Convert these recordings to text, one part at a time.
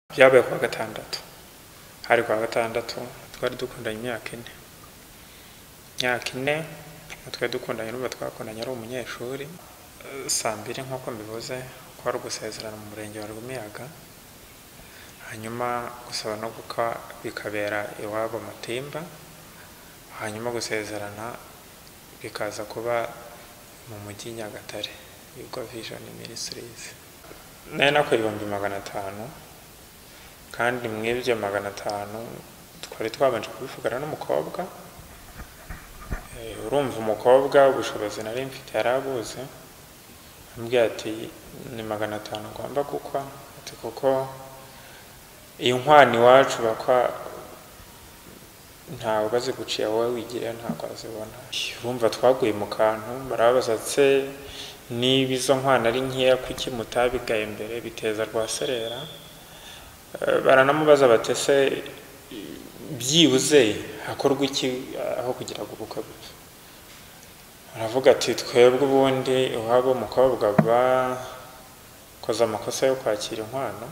byabaye kuwa gatandatu hari kuwa gatandatu twari dukundanye imyaka ine imyaka ine twari dukundanye n'ubu twakundanye ari umunyeshuri Eh, saa mbiri nk'uko mbivuze ko ari ugusezerana mu murenge wa Rwimiyaga hanyuma gusaba no gukwa bikabera iwabo Matimba hanyuma gusezerana bikaza kuba mu mujyi Nyagatare Yuko Vision Ministries nari nakora ibihumbi magana atanu kandi mu ibyo magana atanu twari twabanje kubivugana n'umukobwa Eh, urumva umukobwa ubushobozi nari mfite yari abuzi ambwira ati ni magana atanu ugomba gukwa ati kuko iyi nkwano iwacu bakwa ntawe bazi guciye wowe wigira ntabwo wazibona urumva twaguye mu kantu barababaza se niba izo nkwano ari nkeya kuki mutabigaye mbere biteza rwa serera Eh, baranamubaza bati se byibuze hakorwa iki aho kugira ngo ubukwe bupfe aravuga ati twebwe ubundi iwabo umukobwa bakoze amakosa yo kwakira inkwano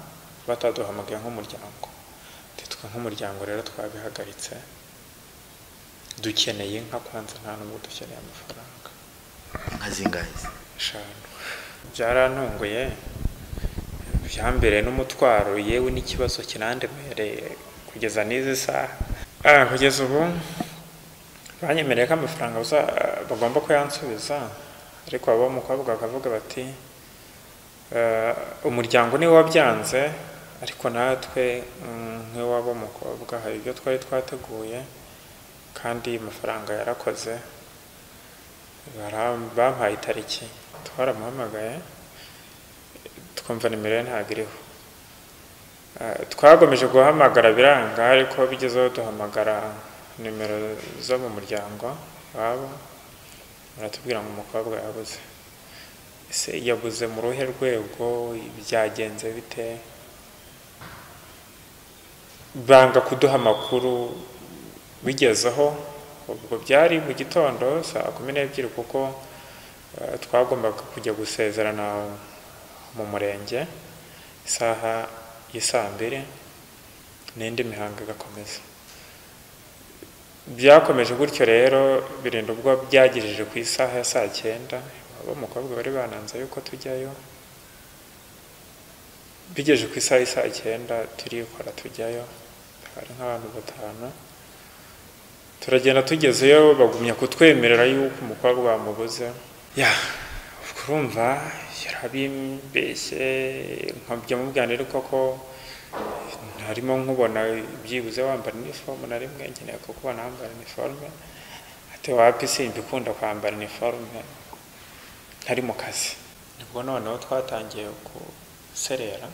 bataduhamagaye nk'umuryango Ati, twe nk'umuryango rero twabihagaritse dukeneye inka kwanza nta nubwo dukeneye amafaranga inka zingahe eshanu byarantunguye byambereye n'umutwaro yewe n'ikibazo kinandemereye kugeza n'izi saha Ah, kugeza ubu banyemereye ko amafaranga baza- bagomba kuyansubiza ariko abo umukobwa bakavuga bati "Eh, umuryango niwe wabyanze ariko natwe mm, nk'iwabo umukobwa hari ibyo twari twateguye kandi amafaranga yarakoze Bara- bampaye itariki twaramuhamagaye twumva nimero ye ntabwo iriho Eh, twagomeje guhamagara biranga ariko bigezeho duhamagara nimero zo mu muryango wabo baratubwira ngo umukobwa yabuze ese yabuze mu ruhe rwego byagenze bite banga kuduha amakuru bigezeho ubwo byari mu gitondo saa kumi n'ebyiri kuko eh, twagombaga kujya gusezerana mu murenge isaha y'isaa mbiri n'indi mihango igakomeza byakomeje gutyo rero birinda ubwo byagejeje ku isaha ya saa cyenda abo umukobwa bari bananze yuko tujyayo bigejeje ku isaha y'isaa cyenda turikora tujyayo hari nk'abantu batanu turagenda tugezeyo bagumya kutwemerera yuko umukobwa bamubuze ya urumva yarabimbeshye nkabya mubwira rero koko harimo nkubona byibuze wambara iniforume na rimwe nkeneye kukubona wambara iniforume ati wapi simbikunda kwambara iniforume ntari mu kazi nibwo noneho twatangiye guserera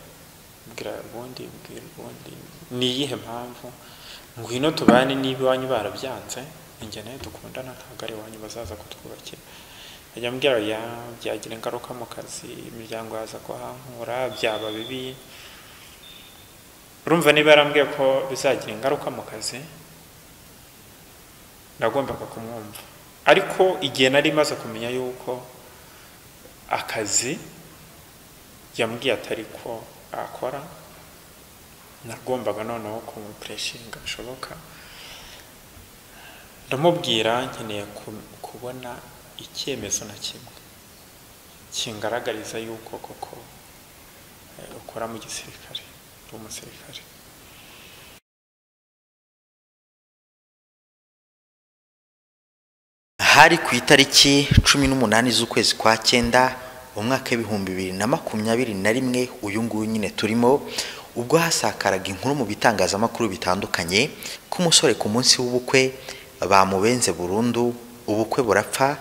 mbwira ubundi mbwira ubundi ni iyihe mpamvu ngwino tubane niba iwanyu barabyanze ingeneye dukundana ntabwo ari iwanyu bazaza kutwubakira ajya ambwira ya byagira ingaruka mu kazi imiryango yaza kuhankura byaba bibi urumva niba yarambwiye ko bizagira ingaruka mu kazi nagombaga kumwumva ariko igihe nari maze kumenya yuko akazi yambwiye atari ko akora nagombaga noneho kumupureshinga bishoboka ndamubwira nkeneye ku- kubona icyemezo na kimwe kingaragariza yuko koko eh, ukora mu gisirikare uri umusirikare hari ku itariki cumi n'umunani z'ukwezi kwa cyenda umwaka w'ibihumbi bibiri na makumyabiri na rimwe uyu nguyu nyine turimo ubwo hasakaraga inkuru mu bitangazamakuru bitandukanye ko umusore ku munsi w'ubukwe bamubenze burundu ubukwe burapfa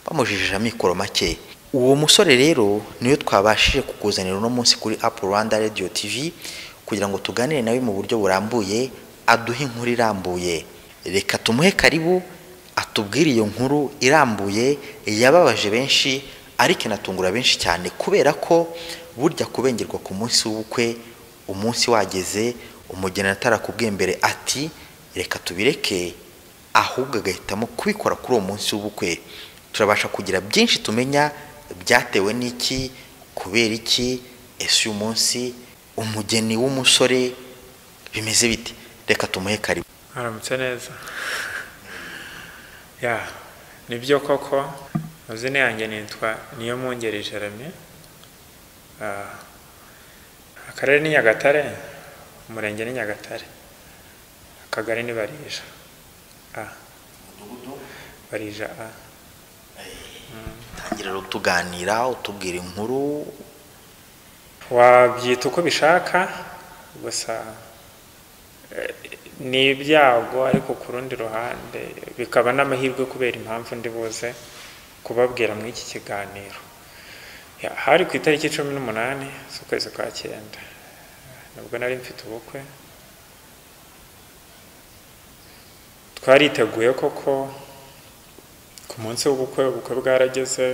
bamujijije amikoro make uwo musore rero niyo twabashije kukuzanira uno munsi kuri apu rwanda radiyo tivi kugira ngo tuganire nawe mu buryo burambuye aduhe inkuru irambuye reka tumuhe karibu atubwire iyo nkuru irambuye yababaje benshi ariko inatungura benshi cyane kubera ko burya kubengerwa ku munsi w'ubukwe umunsi wageze umugeni atarakubwiye mbere ati reka tubireke ahubwo agahitamo kubikora kuri uwo munsi w'ubukwe turabasha kugira byinshi tumenya byatewe n'iki kubera iki ese uyu munsi umugeni w'umusore bimeze bite reka tumuhe karibu aramutse neza ya nibyo koko amazina yanjye nitwa niyo mwungeri jeremy Ah, akarere ni nyagatare umurenge ni nyagatare akagari ni barija a barija a tangira rero tuganira utubwira inkuru wabyita uko bishaka gusa eh, ni ibyago ariko ku rundi ruhande bikaba n'amahirwe kubera impamvu ndi buze kubabwira muri iki kiganiro Ya, hari ku itariki cumi n'umunani z'ukwezi kwa cyenda nabwo nari mfite ubukwe twariteguye koko ku munsi w'ubukwe ubukwe bwarageze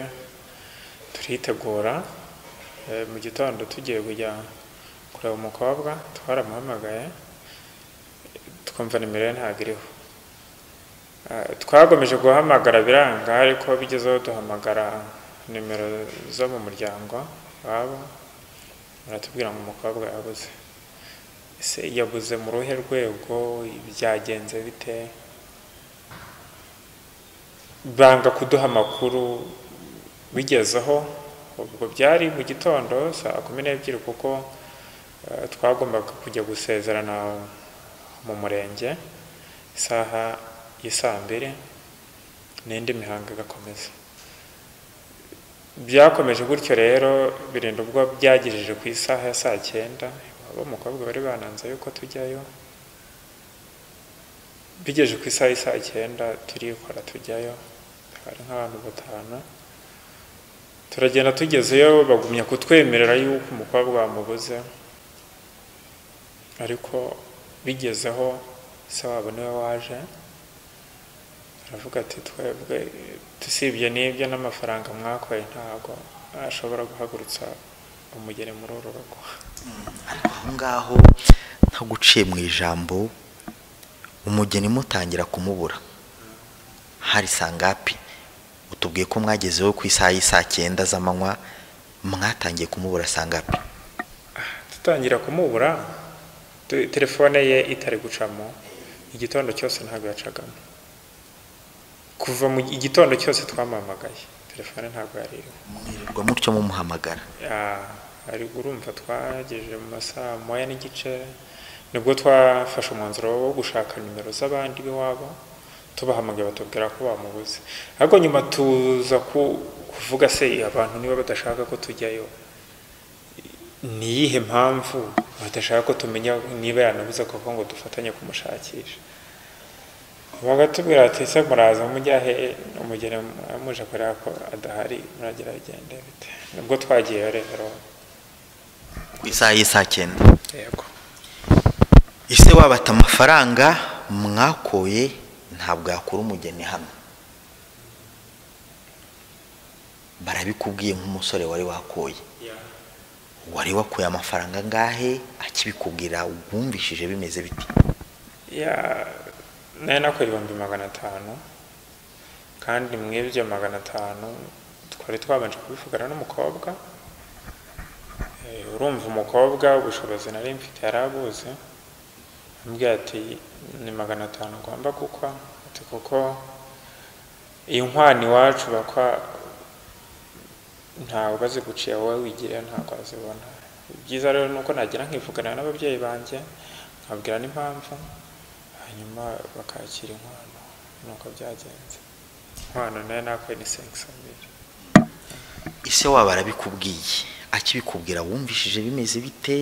turitegura Eh, mu gitondo tugiye kujya kureba umukobwa twaramuhamagaye twumva nimero ye ntabwo iriho Eh, twagomeje guhamagara biranga ariko bigezeho duhamagara nimero zo mu muryango wabo baratubwira ngo umukobwa yabuze ese yabuze mu ruhe rwego byagenze bite banga kuduha amakuru bigezeho ubwo byari mu gitondo saa kumi n'ebyiri kuko eh, twagombaga kujya gusezerana mu murenge isaha ya saa mbiri n'indi mihango igakomeza byakomeje gutyo rero birinda ubwo byagejeje ku isaha ya saa cyenda abo umukobwa bari bananze yuko tujyayo bigejeje ku isaha ya saa cyenda turikora tujyayo hari nk'abantu batanu turagenda tugezeyo bagumya kutwemerera yuko umukobwa bamubuze ariko bigezeho se wabo niwe waje aravuga ati twebwe usibye n'ibyo n'amafaranga mwakoye ntabwo ashobora guhagurutsa umugeni muri uru rugo aho ngaho ntaguciye mu ijambo umugeni mutangira kumubura hari sangapi utubwiye ko mwagezeho ku isaha y'isaa cyenda z'amanywa mwatangiye kumubura sangapi dutangira kumubura tu- telefone ye itari gucamo igitondo cyose ntabwo yacagamo kuva mu igitondo cyose twamuhamagaye telefone ntabwo yari iriho mwirirwa mutyo mumuhamagara Ya, ari urumva twagejeje mu masaha moya n'igice nibwo twafashe umwanzuro wo gushaka nimero z'abandi b'iwabo tubahamagaye batubwira ko bamubuze ariko nyuma tuza ku- kuvuga se abantu niba badashaka ko tujyayo ni iyihe mpamvu badashaka ko tumenya niba yanabuze koko ngo dufatanye kumushakisha bagatubwira ati se muraza mujyahe umugeni muje kureba ko adahari muragira bigende bite nibwo twagiye rero ku isaha y'isaa cyenda yego ise wabata amafaranga mwakoye ntabwo yakura umugeni hano barabikubwiye nk'umusore wari wakoye wari wakuye amafaranga angahe akibikubwira wumvishije bimeze biti ya nari nakoye ibihumbi magana atanu kandi mw'ibyo magana atanu twari twabanje kubivugana n'umukobwa Eh, urumva umukobwa ubushobozi nari mfite yari abuzi ambwira ati ni magana atanu ngomba gukwa ati kuko inkwano iwacu bakwa ntawe bazi gucira wowe wigirira ntabwo wazibona ibyiza rero ni uko nagira nkivugana n'ababyeyi banjye nkabwira n'impamvu hanyuma bakakira inkwano nuko byagenze inkwano nayo nakoye ni sengisamiri ise waba arabikubwiye akibikubwira wumvishije bimeze bite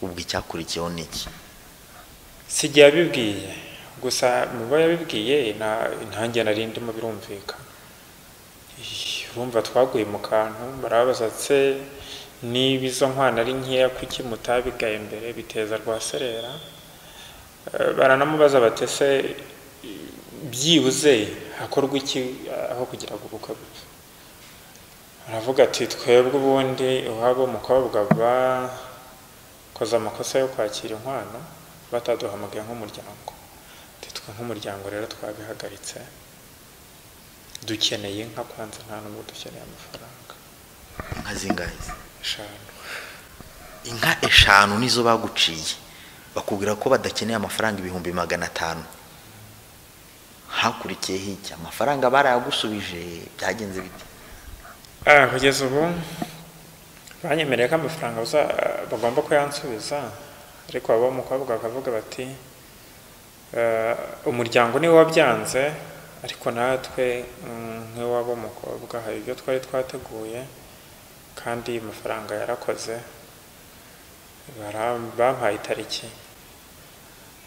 ubwo icyakurikiyeho ni iki sijya yabibwiye gusa mu bo yabibwiye nta- ntange nari ndimo birumvika Ih, urumva twaguye mu kantu barabaza se niba izo nkwano ari nkeya kuki mutabigaye imbere biteza rwaserera Eh, baranamubaza bati se i- byibuze hakorwa iki eh, aho kugira ngo ubukwe bupfe aravuga ati twebwe ubundi iwabo umukobwa bakoze amakosa yo kwakira inkwano bataduhamagaye nk'umuryango Ati, twe nk'umuryango rero twabihagaritse dukeneye inka kwanza nta nubwo dukeneye amafaranga inka zingahe eshanu inka eshanu nizo baguciye bakubwira ko badakeneye amafaranga ibihumbi magana atanu hakurikiyeho iki amafaranga barayagusubije byagenze bite Ah, kugeza ubu banyemereye ko amafaranga baza- bagomba kuyansubiza ariko waba umukobwa bakavuga bati "Eh, umuryango niwe wabyanze ariko natwe mm, nk'iwabo umukobwa hari ibyo twari twateguye kandi amafaranga yarakoze Bara- bampaye itariki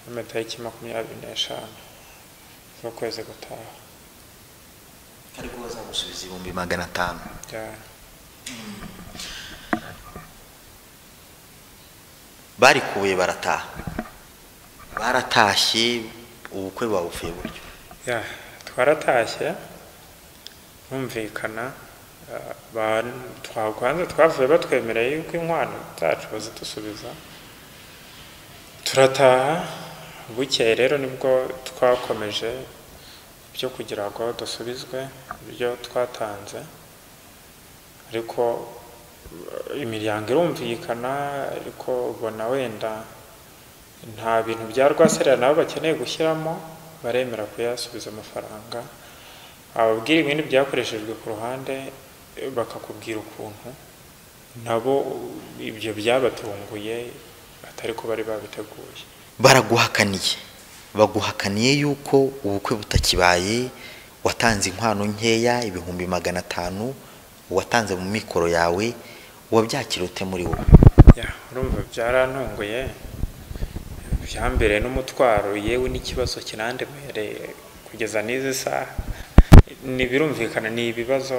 bampaye itariki makumyabiri n'eshanu z'ukwezi gutaha ariko bazagusubiza ibihumbi magana atanu bya- barikuye barataha baratashye ubukwe babuvuye buryo Ya, twaratashye bumvikana twahanze twavuye batwemereye yuko inkwano zacu bazidusubiza turataha bukeye rero nibwo twakomeje ibyo kugira ngo dusubizwe ibyo twatanze ariko eh, imiryango irumvikana ariko ubona wenda nta bintu bya rwaserera nabo bakeneye gushyiramo baremera kuyasubiza amafaranga ababwira ibindi byakoreshejwe ku ruhande eh, bakakubwira ukuntu nabo ibyo byabatunguye atari ko bari babiteguye baraguhakaniye baguhakaniye yuko ubukwe butakibaye watanze inkwano nkeya ibihumbi magana atanu watanze mu mikoro yawe wabyakira ute muri wowe Ya, urumva byarantunguye byambere n'umutwaro yewe n'ikibazo kinandemereye kugeza n'izi saha ntibirumvikana ni ibibazo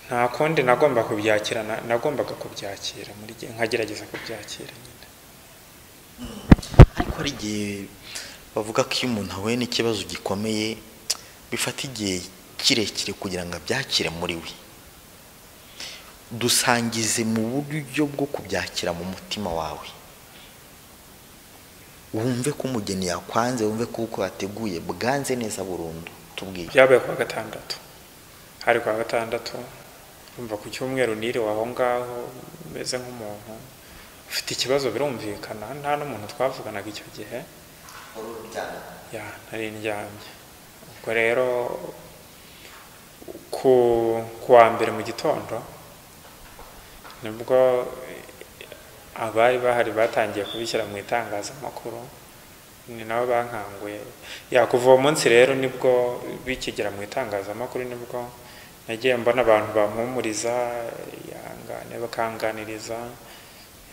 nta kundi nagomba kubyakira na- nagombaga kubyakira muri ge- nkagerageza kubyakira nyine ariko hari igihe bavuga ko iyo umuntu ahuye n'ikibazo gikomeye bifata igihe kirekire kugira ngo abyakire muri we dusangize mu buryo bwo kubyakira mu mutima wawe wumve ko umugeni yakwanze wumve ko uko yateguye bwanze neza burundu tubwiye byabaye kuwa gatandatu hari kuwa gatandatu urumva ku cyumweru niriwe aho ngaho umeze nk'umuntu ufite ikibazo birumvikana nta n'umuntu twavuganaga icyo gihe ya nari ndyamye ubwo rero ku kuwa mbere mu gitondo nibwo abari bahari batangiye kubishyira mu itangazamakuru ni nabo bankanguye ya kuva uwo munsi rero nibwo bikigera mu itangazamakuru nibwo nagiye mbona abantu bampumuriza yangane bakanganiriza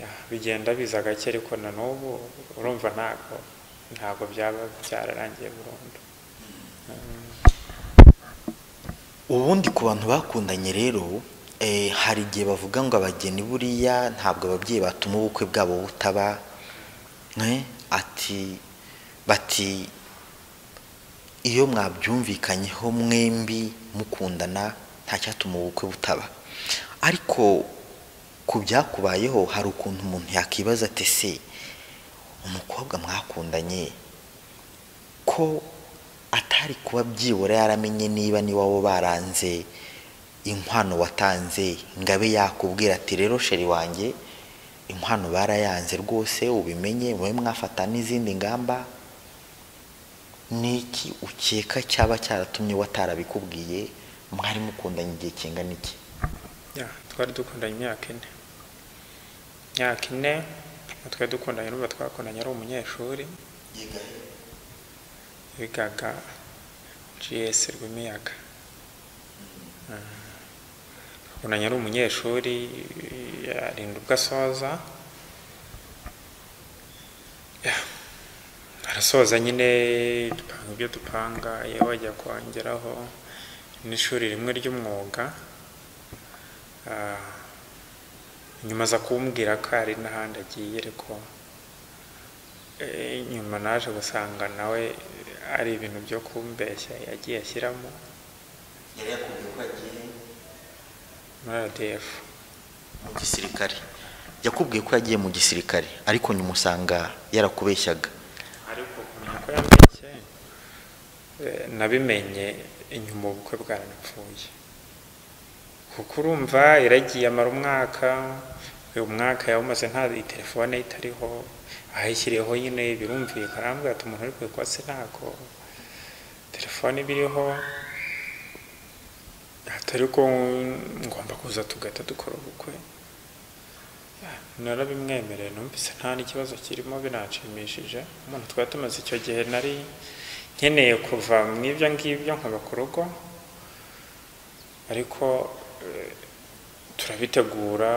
ya, bigenda biza gake ariko na n'ubu urumva ntabwo ntabwo byaba byararangiye burundu ubundi ku bantu bakundanye rero eh, hari igihe bavuga ngo abageni buriya ntabwo ababyeyi batuma ubukwe bwabo butaba eh, ati bati iyo mwabyumvikanyeho mwembi mukundana ntacyatuma ubukwe butaba ariko ku byakubayeho hari ukuntu umuntu yakibaza ati se umukobwa mwakundanye ko atari kuba byibura yaramenye niba n'iwabo baranze inkwano watanze ngo abe yakubwira ati rero sheri wanjye inkwano barayanze rwose ubimenye mube mwafata n'izindi ngamba niki ukeka cyaba cyaratumye watarabikubwiye mwari mukundanye igihe kingana iki Ya, twari dukundanye imyaka ine imyaka ine twari dukundanye n'ubu twakundanye ari umunyeshuri bigaga gs rwimiyaga twakundanye ari umunyeshuri arinda ubwo asoza Ya, arasoza nyine dupanga ibyo dupanga yewe ajya kongeraho n'ishuri rimwe ry'umwuga Ah, nyuma aza kumbwira ko hari n'ahandi agiye ariko eh, nyuma naje gusanga nawe ari ibintu byo kumbeshya yagiye ashyiramo yari yakubwiye ko agiye muri RDF mu gisirikare yakubwiye ko yagiye mu gisirikare ariko nyuma usanga yarakubeshyaga ariko kumenya ko yambeshye eh, nabimenye inyuma ubukwe bwaranapfuye kuko urumva iragiye amara umwaka uyu mwaka yawumaze nta telefone ye itariho ahayishyiriyeho nyine birumvikana arambwira ati umuntu uri kuyikwasi ntabwo telefone ibiriho atari ko ngomba kuza tugahita dukora ubukwe narabimwemereye numvise nta n'ikibazo kirimo binanshimishije umuntu twari tumaze icyo gihe nari nkeneye kuva mu ibyo ngibyo nkaba ku rugo ariko turabitegura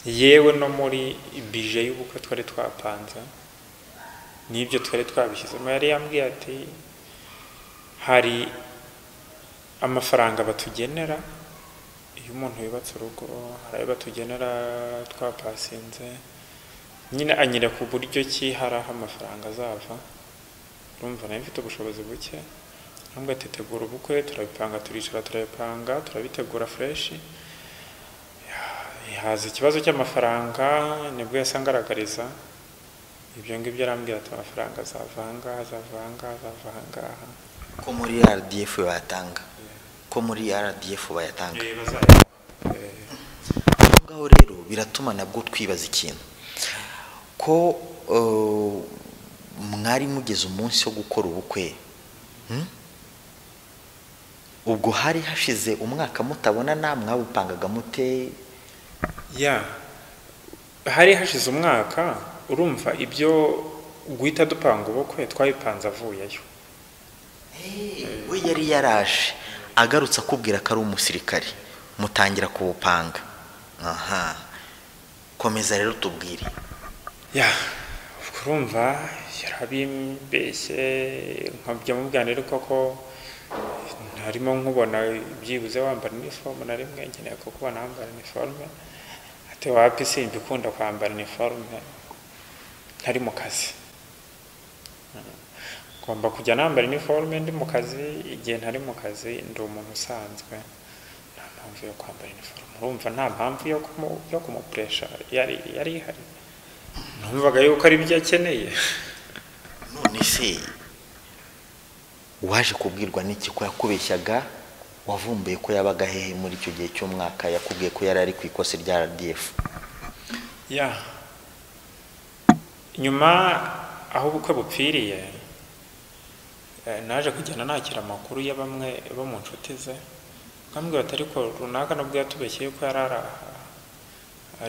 yewe no muri bije y'ubukwe twari twapanze n'ibyo twari twabishyizemo yari yambwiye ati hari amafaranga batugenera iyo umuntu yubatse urugo hari ayo batugenera twapasinze nyine anyira ku buryo ki hari aho amafaranga azava urumva nayo mfite ubushobozi buke nubwo atitegura ubukwe turabipanga turicara turabipanga turabitegura fureshi haza ikibazo cy'amafaranga nibwo yasangaragariza ibyo ngibyo arambwira ati amafaranga azavanga azavanga azavanga ko muri rdf bayatanga ko muri rdf bayatanga aho ngaho rero biratuma nabwo twibaza ikintu ko mwari mugeze umunsi wo gukora ubukwe ubwo hari hashize umwaka mutabonana mwawupangaga mute ya hari hashize umwaka urumva ibyo guhita dupanga ubukwe twabipanze avuyeyo we yari yaraje agarutse akubwira ko ari umusirikare mutangira kuwupanga aha komeza rero tubwire ya ubwo urumva yarabimbeshye nkabya mubwira rero koko harimo nkubona byibuze wambara inifomu na rimwe nkeneye kukubona wambara iniforume ati wapi simbikunda kwambara iniforume ntari mu kazi ngomba kujya nambara iniforume ndi mu kazi igihe ntari mu kazi ndi umuntu usanzwe nta mpamvu yo kwambara iniforume urumva nta mpamvu yo kumupuresha yari yari ihari numvaga yuko ari ibyo akeneye none se waje kubwirwa n'iki ko yakubeshyaga wavumbuye ko yabaga hehe muri icyo gihe cy'umwaka yakubwiye ko yari ari ku ikosi rya rdf ya nyuma aho ubukwe bupfiriye naje kugenda nakira amakuru ya bamwe bo mu nshuti ze nkambwira ati ariko runaka nabwo yatubeshye yuko yari ari aha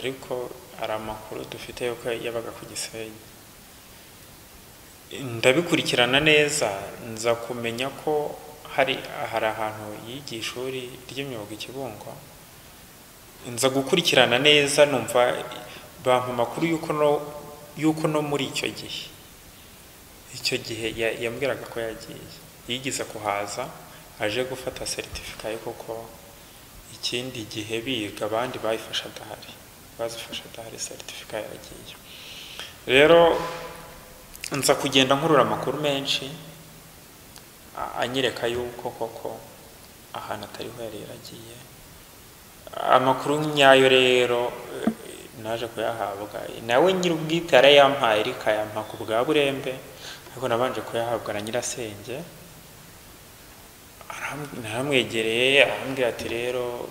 ariko hari amakuru dufite yuko yabaga ku gisenyi ndabikurikirana neza nza kumenya ko hari hari ahantu yiga ishuri ry'imyuga i kibungo nza gukurikirana neza numva bampa amakuru y'uko no muri icyo gihe icyo gihe yambwiraga ko yagiye yigize kuhaza aje gufata seritifika ye kuko ikindi gihe biga abandi bayifasha adahari bazifasha adahari seritifika yagiye rero nza kugenda nkurura amakuru menshi anyereka yuko koko ahantu atariho yari yaragiye amakuru nyayo rero naje kuyahabwa nawe nyir'ubwite yarayampaye ariko ayampa ku bwa burembe ariko nabanje kuyahabwa na nyirasenge aramwegereye arambwira ati rero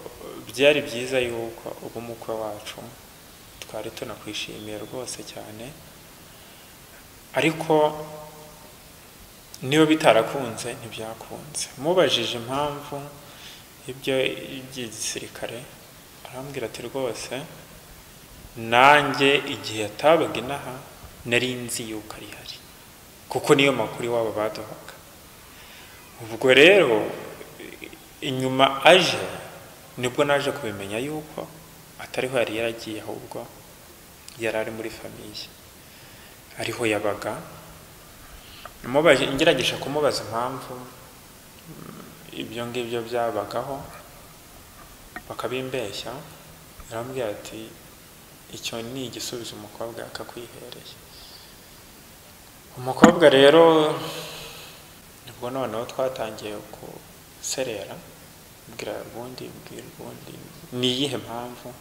byari byiza yuko ubumukwe wacu twari tunakwishimiye rwose cyane ariko niba bitarakunze ntibyakunze mubajije impamvu ibyo by'igisirikare arambwira ati rwose nanjye igihe yatabaga inaha nari nzi yuko ari hari kuko niyo makuru iwabo baduhaga ubwo rero inyuma aje nibwo naje kubimenya yuko atariho yari yaragiye ahubwo yari ari muri famiye ariho yabaga ngerageje kumubaza impamvu ibyo ngibyo byabagaho bakabimbeshya arambwira ati icyo ni igisubizo umukobwa akakwihereye umukobwa rero nibwo noneho twatangiye guserera mbwira ubundi mbwira ubundi ni iyihe mpamvu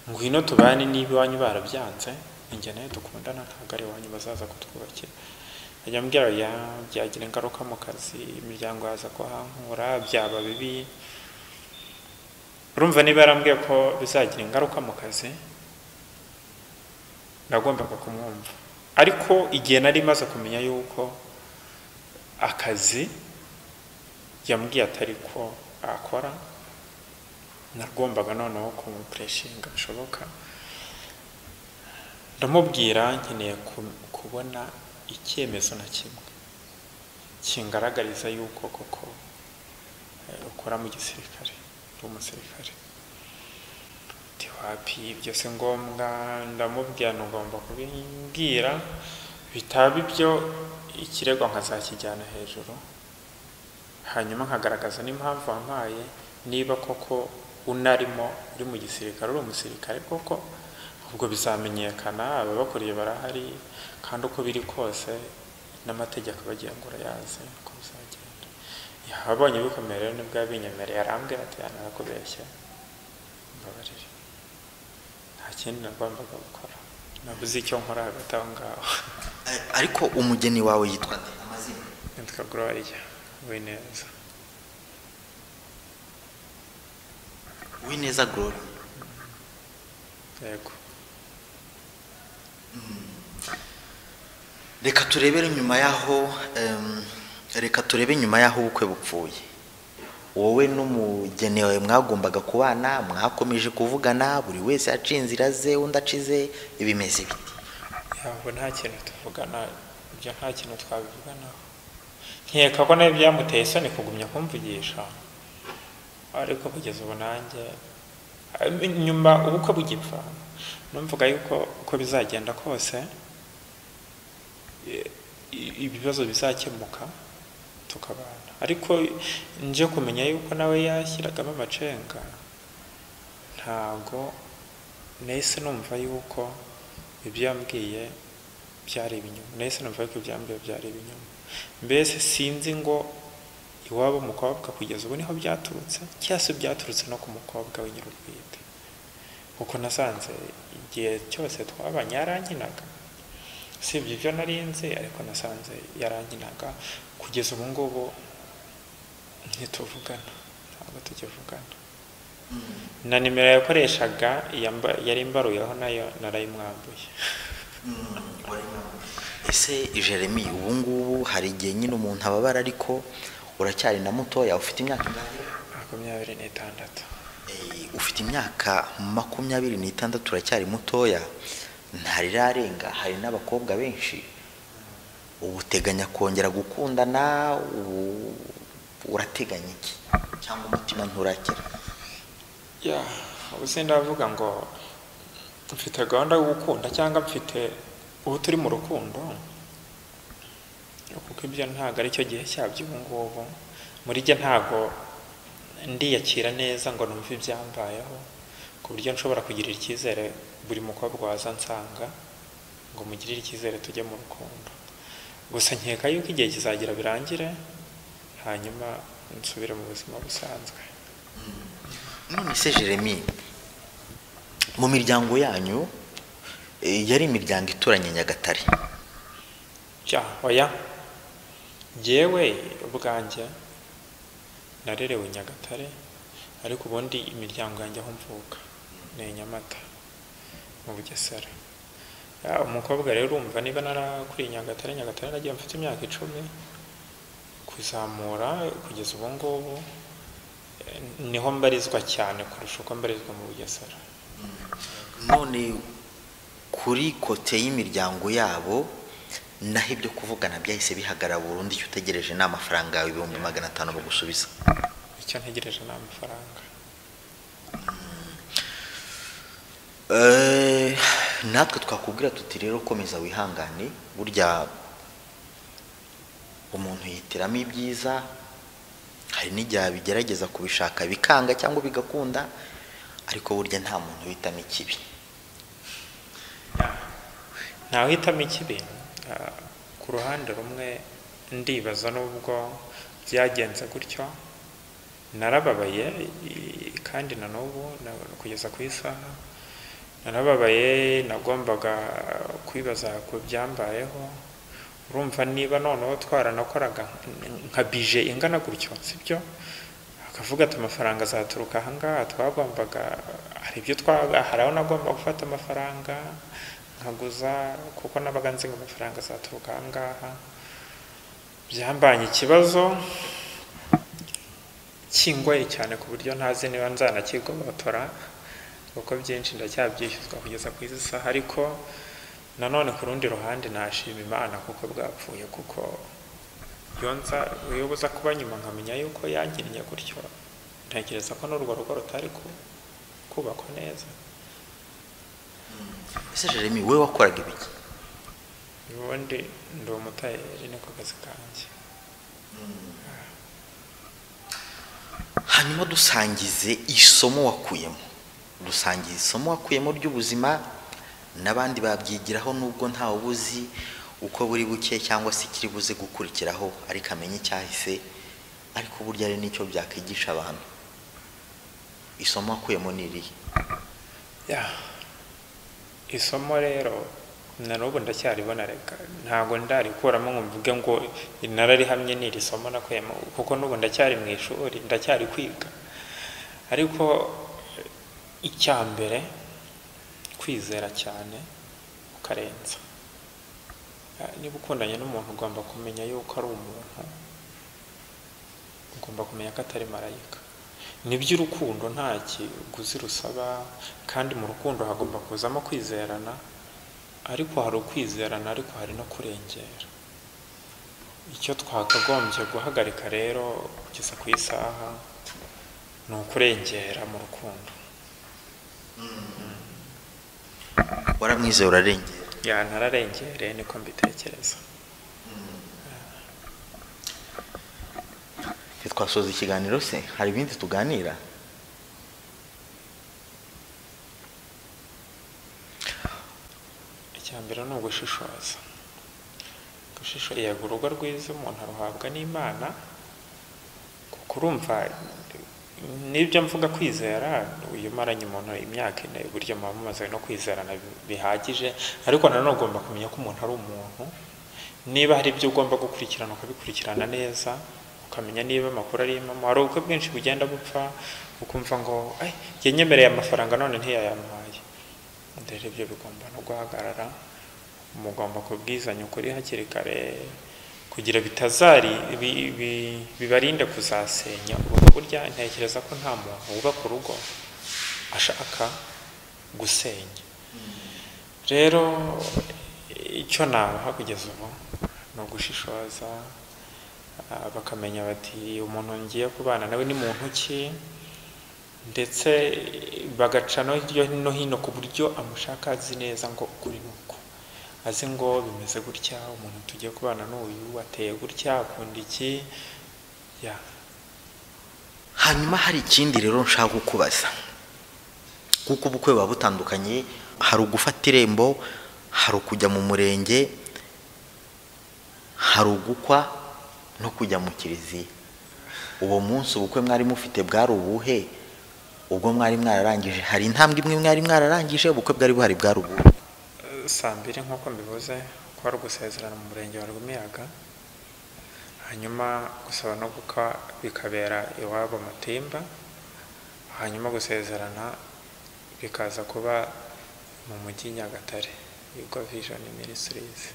ngwino tubane niba iwanyu barabyanze njye nawe dukundana ntabwo ari iwanyu bazaza kutwubakira ajya mbwira ya byagira ingaruka mu kazi imiryango yaza kuhankura byaba bibi urumva niba yarambwiye ko bizagira ingaruka mu kazi nagombaga kumwumva ariko igihe nari maze kumenya yuko akazi yambwiye atari ko akora nagombaga noneho kumupureshinga bishoboka ndamubwira nkeneye kubona icyemezo na kimwe kingaragariza yuko koko ukora mu gisirikare uri umusirikare wapi ibyo si ngombwa ndamubwira ntugomba kubimbwira bitaba ibyo ikirego nkazakijyana hejuru hanyuma nkagaragaza n'impamvu wampaye niba koko unarimo uri mu gisirikare uri umusirikare koko ubwo bizamenyekana ababakuriye barahari kandi uko biri kose n'amategeko abagenga urayazi uko bizagenda yabonye bikomeye rero nibwo yabinyemereye arambwira ati yanakubeshya mbabarire nta kindi nagombaga gukora nabuze icyo nkora hagati aho ngaho ariko umugeni wawe yitwa nde amazina nitwa gloria wineza wineza gloria yego reka turebere nyuma y'aho em, reka turebe nyuma y'aho ubukwe bupfuye wowe n'umugeni wawe mwagombaga kubana mwakomeje kuvugana buri wese yaciye inzira ze undi acize ibimeze biti ntabwo nta kintu tuvugana ibyo nta kintu twabivuganaho nkeka ko nawe byamuteye isoni kugumya kumvugisha ariko kugeza ubu nanjye nyuma ubukwe bugipfa numvuga yuko uko bizagenda kose i- i- ibibazo bizakemuka tukabana ariko nje kumenya yuko nawe yashyiragamo amacenga ntabwo nahise numva yuko ibyo yambwiye byari ibinyoma nahise numva yuko ibyo yambwiye byari ibinyoma mbese sinzi ngo iwabo mukobwa kugeza ubu niho byaturutse cyangwa se byaturutse no ku mukobwa we nyir'ubwite kuko nasanze igihe cyose twabanye yarankinaga sibye ibyo nari nzi ariko nasanze yarankinaga kugeza ubu ngubu ntituvugana ntabwo tukivugana na nimero yakoreshaga yamba- yari imbaruyeho nayo narayimwambuye ese jeremy ubu ngubu hari igihe nyine umuntu ababara ariko uracyari na mutoya ufite imyaka ingahe? makumyabiri n'itandatu Eh, ufite imyaka makumyabiri n'itandatu uracyari mutoya ntarirarenga hari n'abakobwa benshi ubu uteganya kongera gukundana ubu urateganya iki cyangwa umutima nturakira ya ubu ndavuga ngo mfite gahunda yo gukunda cyangwa mfite ubu turi mu rukundo kuko ibyo ntabwo ari cyo gihe cyabyo ubu ngubu muri jye ntabwo ndiyakira neza ngo numve ibyambayeho ku buryo nshobora kugirira icyizere buri mukobwa waza ansanga ngo mugirire icyizere tujye mu rukundo gusa nkeka yuko igihe kizagera birangire hanyuma nsubire mu buzima busanzwe none se jeremy mu miryango yanyu eh, yari imiryango ituranye nyagatare bya oya jyewe ubwanjye narerewe i nyagatare ariko ubundi imiryango yanjye aho mvuka ni i nyamata mu bugesera Ya, umukobwa rero urumva niba narakuriye i nyagatare nyagatare nagiye mfite imyaka icumi kuzamura kugeza ubu ngubu eh, niho mbarizwa cyane kurusha uko mbarizwa mu bugesera none kuri kote y'imiryango yabo naho ibyo kuvugana byahise bihagarara burundu icyo utegereje ni amafaranga yawe ibihumbi magana atanu bagusubiza icyo ntegereje ni amafaranga Eh, natwe twakubwira tuti rero komeza wihangane burya umuntu yitiramo ibyiza hari n'igihe abigerageza kubishaka bikanga cyangwa bigakunda ariko burya nta muntu witamo ikibi ntawihitamo ikibi Ah, ku ruhande rumwe ndibaza n'ubwo byagenze gutyo narababaye i- kandi na n'ubu na- kugeza ku isaha narababaye nagombaga kwibaza ku byambayeho urumva niba noneho twaranakoraga nka bije ingana gutyo sibyo akavuga ati amafaranga azaturuka ahangaha twagombaga hari ibyo twaga hari aho nagomba gufata amafaranga nkaguza kuko nabaga nzi ngo amafaranga azaturuka ahangaha byambanye ikibazo kingoye cyane ku buryo ntazi niba nzanakigobotora kuko byinshi ndacyabyishyuzwa kugeza ku izi saha ariko nanone ku rundi ruhande nashima imana kuko bwapfuye kuko yonza uyoboza kuba nyuma nkamenya yuko yangiriye gutyo ntekereza ko n'urwo rugo rutari kubakwa neza ese jeremy wowe wakoraga ibiki ubundi ndi umutayeri niko kazi kanjye hanyuma dusangize isomo wakuyemo dusangiza isomo wakuyemo ry'ubuzima n'abandi babyigiraho nubwo ntawe ubuzi uko buri buke cyangwa se ikiri buze gukurikiraho ariko amenye icyahise ariko burya ari n'icyo byakwigisha abantu isomo wakuyemo ni irihe ya isomo rero na n'ubu ndacyaribona reka ntabwo ndarikuramo ngo mvuge ngo nararihamye ni iri somo nakuyemo kuko n'ubu ndacyari mu ishuri ndacyari kwiga ariko icya mbere kwizera cyane ukarenza niba ukundanye n'umuntu ugomba kumenya yuko ari umuntu ugomba kumenya ko atari marayika n'iby'urukundo nta kiguzi rusaba kandi mu rukundo hagomba kuzamo kwizerana ariko hari ukwizerana ariko hari no kurengera icyo twakagombye guhagarika rero kugeza ku isaha ni ukurengera mu rukundo waramwizeye urarengera ya ntararengereye niko mbitekereza twasoza ikiganiro se hari ibindi tuganira icya mbere ni ugushishoza gushishoza yego urugo rwiza umuntu aruhabwa n'imana kuko urumva n'ibyo mvuga kwizera uyu maranye umuntu imyaka ine uburyo muba mumaze no kwizerana bihagije ariko nanone ugomba kumenya ko umuntu ari umuntu niba hari ibyo ugomba gukurikirana ukabikurikirana neza ukamenya niba amakuru arimo hari ubukwe bwinshi bugenda bupfa ukumva ngo yanyemereye amafaranga none ntiyayamuhaye rero ibyo bigomba no guhagarara mugomba kubwizanya ukuri hakiri kare kugira bitazari bibarinde kuzasenya urugo burya ntekereza ko nta muntu wubaka urugo ashaka gusenya rero icyo nabaha kugeza ubu ni ugushishoza bakamenya bati umuntu ngiye kubana nawe ni muntu ki ndetse bagaca no hino ku buryo amushaka azi neza ngo ukuri ni uku azi ngo bimeze gutya umuntu tugiye kubana n'uyu ateye gutya akunda iki ya hanyuma hari ikindi rero nshaka kukubaza kuko ubukwe buba butandukanye hari ugufata irembo hari ukujya mu murenge hari ugukwa no kujya mu kiliziya uwo munsi ubukwe mwari mufite bwari ubuhe ubwo mwari mwararangije hari intambwe imwe mwari mwararangije ubukwe bwari buhari bwari ubuhe saa mbiri nk'uko mbivuze ko ari ugusezerana mu murenge wa rwimiyaga hanyuma gusaba no gukwa bikabera iwabo matimba hanyuma gusezerana bikaza kuba mu mujyi nyagatare yuko vision ministries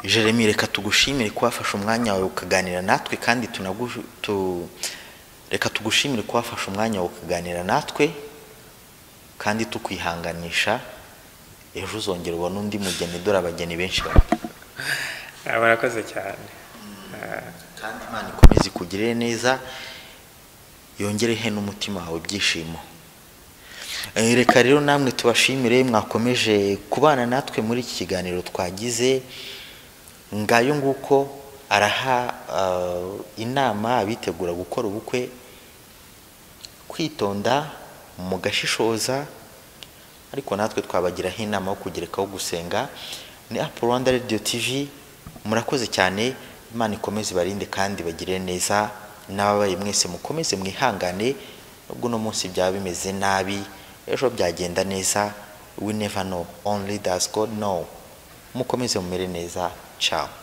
jeremy reka tugushimire ko wafashe umwanya wawe ukaganira natwe kandi tunagu- tu- reka tugushimire ko wafashe umwanya wawe ukaganira natwe kandi tukwihanganisha ejo uzongera ubona undi mugeni dore abageni benshi bari Ah, murakoze cyane Ah, kandi imana ikomeze ikugirire neza yongerehe n'umutima wawe ibyishimo Eh, reka rero namwe tubashimire mwakomeje kubana natwe muri iki kiganiro twagize ngayo nguko araha eh, inama abitegura gukora ubukwe kwitonda mugashishoza ariko natwe twabagiraho inama yo kugerekaho gusenga ni apu rwanda radiyo tivi murakoze cyane imana ikomeze ibarinde kandi bagire neza n'ababaye mwese mukomeze mwihangane nubwo uno munsi byaba bimeze nabi ejo byagenda neza we never know only does god know mukomeze mumere neza ciao